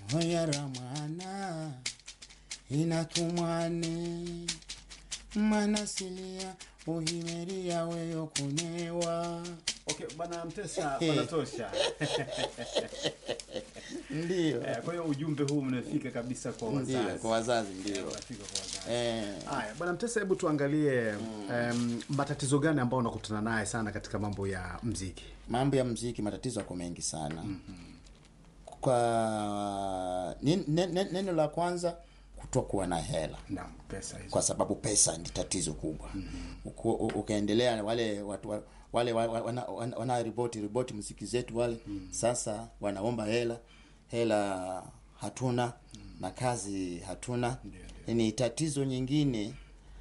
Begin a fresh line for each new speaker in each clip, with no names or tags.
hoyara mwana inatumwane manasilia uhimeria weyo kunewa
Okay, bwana Mtesa, panatosha.
ndio
Eh, Kwa hiyo ujumbe huu mnafika kabisa kwa
ndio
wazazi.
kwa wazazi ndio
Unafika kwa wazazi.
eh,
Haya, bwana Mtesa, hebu tuangalie em, matatizo gani ambayo unakutana naye sana katika mambo ya mziki?
mambo ya mziki matatizo yako mengi sana kwa nin- ne- ne- neno la kwanza kutokuwa na hela
Naam, pesa hizo.
kwa sababu pesa ni tatizo kubwa Uku- u- ukaendelea wale watu wa- wale wa- wa- wana, wana, wana ripoti ripoti muziki zetu wale sasa wanaomba hela hela hatuna na kazi hatuna
Ndio,
ni tatizo nyingine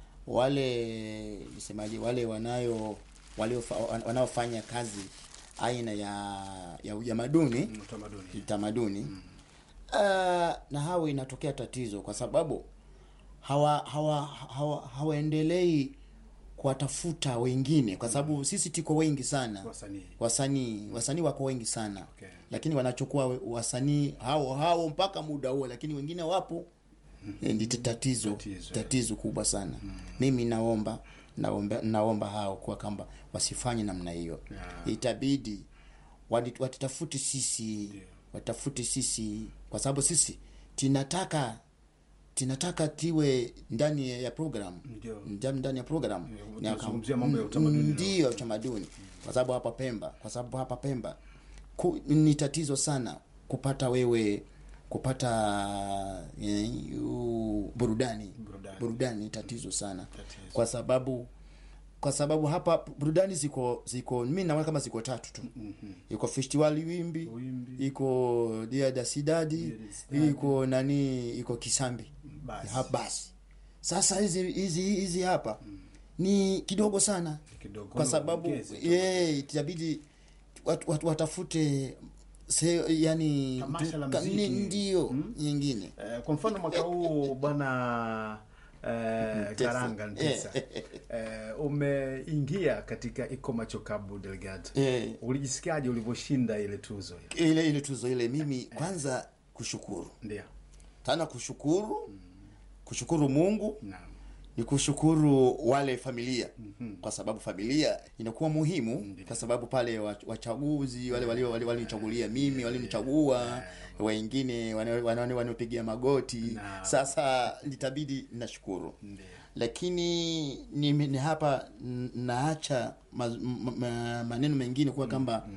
wale nisemaje wale wanayo walio wanaofanya kazi aina ya ya utamaduni
Mm, Utamaduni.
kitamaduni uh, na hao inatokea tatizo kwa sababu hawa hawa hawa hawaendelei kuwatafuta wengine kwa sababu sisi tuko wengi sana
Wasanii.
wasanii wasanii wako wengi sana
Okay.
lakini wanachukua we- wasanii hao hao mpaka muda huo lakini wengine wapo Eh, ndi tatizo
Tatizo,
tatizo, kubwa sana mimi naomba naomba naomba hao kwa kwamba wasifanye namna hiyo
Yeah.
itabidi wadi- watitafuti sisi watafuti sisi kwa sababu sisi tinataka tinataka tiwe ndani ya program
Ndio.
ndani ndani ya program
Yeah,
Ni
tunazungumzia
aka-
mambo ya utamaduni leo.
ndio utamaduni kwa sababu hapa Pemba kwa sababu hapa Pemba ku, ni tatizo sana kupata wewe kupata eh, u- burudani
Burudani.
burudani ni tatizo sana
Tatizo.
kwa sababu kwa sababu hapa burudani ziko ziko mimi naona kama ziko tatu tu iko festival wimbi,
Wimbi.
iko dia da sidadi
Dia da Sidadi.
iko nani iko kisambi
Basi.
Ha, basi sasa hizi hizi hizi hapa ni kidogo sana
Kidogo
kwa sababu
ongeze tu.
ye itabidi watu, watu watafute se, yani
Tamasha la
ka-
muziki.
ni- ndio nyingine
Eh, kwa mfano mwaka huu bwana eh,
Mtesa.
Karanga Ntesa eh, umeingia katika Ikomacho Cabo Delgado.
Eh.
Ulijisikiaje ulivyoshinda ile tuzo ile?
ile ile tuzo ile mimi kwanza kushukuru
Ndio.
tana kushukuru kushukuru mungu
Naam.
ni kushukuru wale familia kwa sababu familia inakuwa muhimu kwa sababu pale wa- wachaguzi wale walio wale walinichagulia mimi walinichagua wengine wana- wana- wanaopigia magoti
Na-
sasa nitabidi nashukuru
Ndio.
lakini ni, ni hapa n- naacha ma, ma, ma, maneno mengine kuwa kwamba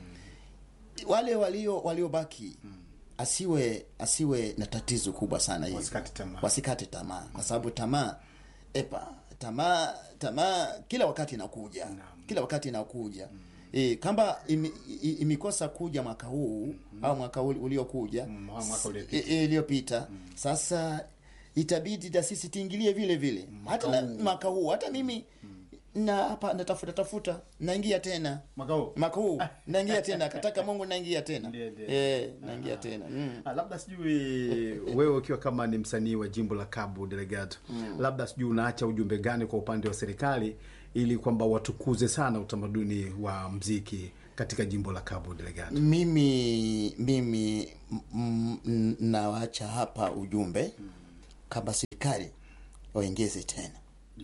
wale walio waliobaki asiwe asiwe na tatizo kubwa sana hivi
Wasikate tamaa.
wasikate tamaa kwa sababu tamaa epa tamaa tamaa kila wakati inakuja kila wakati inakuja E, kama ime- i- imekosa kuja mwaka huu au mwaka uli- uliokuja
Mm, mwaka uliopita.
e- e, iliyopita sasa itabidi na sisi tiingilie vile vile hata na- mwaka huu hata mimi na hapa natafuta tafuta naingia tena
Mwaka huu?
mwaka huu naingia tena kataka mungu naingia tena
Ndiyo, ndiyo.
eh naingia tena mm.
Ah, labda sijui wewe ukiwa kama ni msanii wa jimbo la Cabo Delgado labda sijui unaacha ujumbe gani kwa upande wa serikali ili kwamba watukuze sana utamaduni wa mziki katika jimbo la Cabo Delgado.
mimi mimi m- m- nawacha hapa ujumbe kama serikali waongeze tena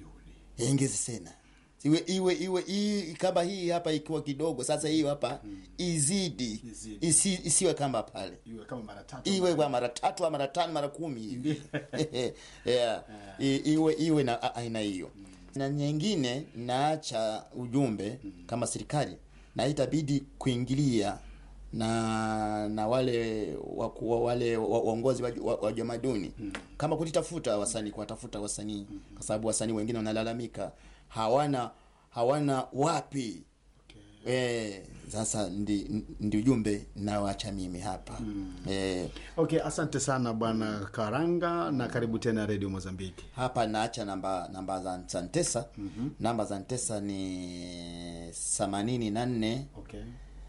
iongeze tena iwe iwe iwe hii kama hii hapa ikiwa kidogo sasa hiyo hapa izidi
Izidi.
isi, isiwe kama pale
Iwe kama mara tatu.
iwe kwa mara tatu au mara tano mara kumi hivi yeah. I, iwe iwe na a- aina hiyo na nyingine naacha ujumbe kama serikali na itabidi kuingilia na na wale waku, wa- wale wa- waongozi wa, wa, wa jamaduni kama kujitafuta wasanii kuwatafuta wasanii kwa sababu wasanii wengine wanalalamika hawana hawana wapi Eh, sasa ndi, ndi ujumbe nawacha mimi hapa eh,
Okay, asante sana bwana Karanga na karibu tena Radio Mozambiki.
hapa naacha namba namba za za Ntesa namba za Ntesa ni themanini na nne
Okay.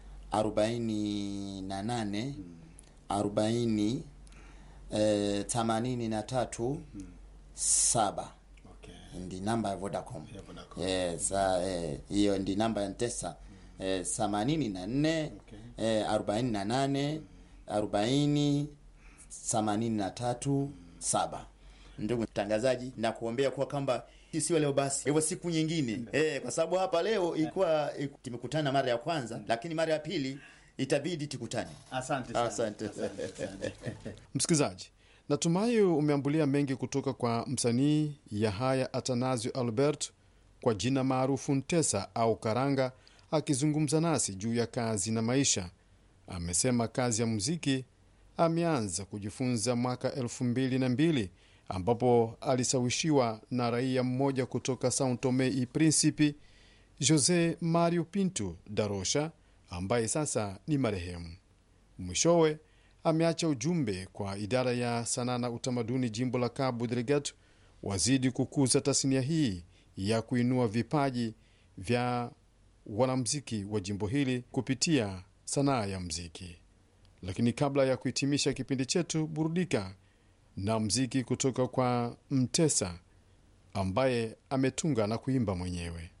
arobaini na nane arobaini eh, themanini na tatu saba
Okay.
ndi namba ya Vodacom.
Ya Vodacom.
Eh, sa eh, hiyo ndi namba ya Ntesa eh, themanini na nne
Okay.
eh, arobaini na nane arobaini themanini na tatu saba. Ndugu mtangazaji, na kuombea kuwa kwamba sio leo basi, hivyo siku nyingine eh, kwa sababu hapa leo ilikuwa tumekutana mara ya kwanza, lakini mara ya pili itabidi tukutane.
Asante sana.
Asante.
Msikilizaji, natumai umeambulia mengi kutoka kwa msanii Yahaya Atanasio Albert kwa jina maarufu Ntesa au Karanga, akizungumza nasi juu ya kazi na maisha. Amesema kazi ya muziki ameanza kujifunza mwaka elfu mbili na mbili ambapo alisawishiwa na raia mmoja kutoka Sao Tome e Principe, Jose Mario Pinto da Rocha, ambaye sasa ni marehemu. Mwishowe ameacha ujumbe kwa idara ya sanaa na utamaduni jimbo la Cabo Delgado wazidi kukuza tasnia hii ya kuinua vipaji vya wanamziki wa jimbo hili kupitia sanaa ya mziki. Lakini kabla ya kuhitimisha kipindi chetu, burudika na mziki kutoka kwa Mtesa ambaye ametunga na kuimba mwenyewe.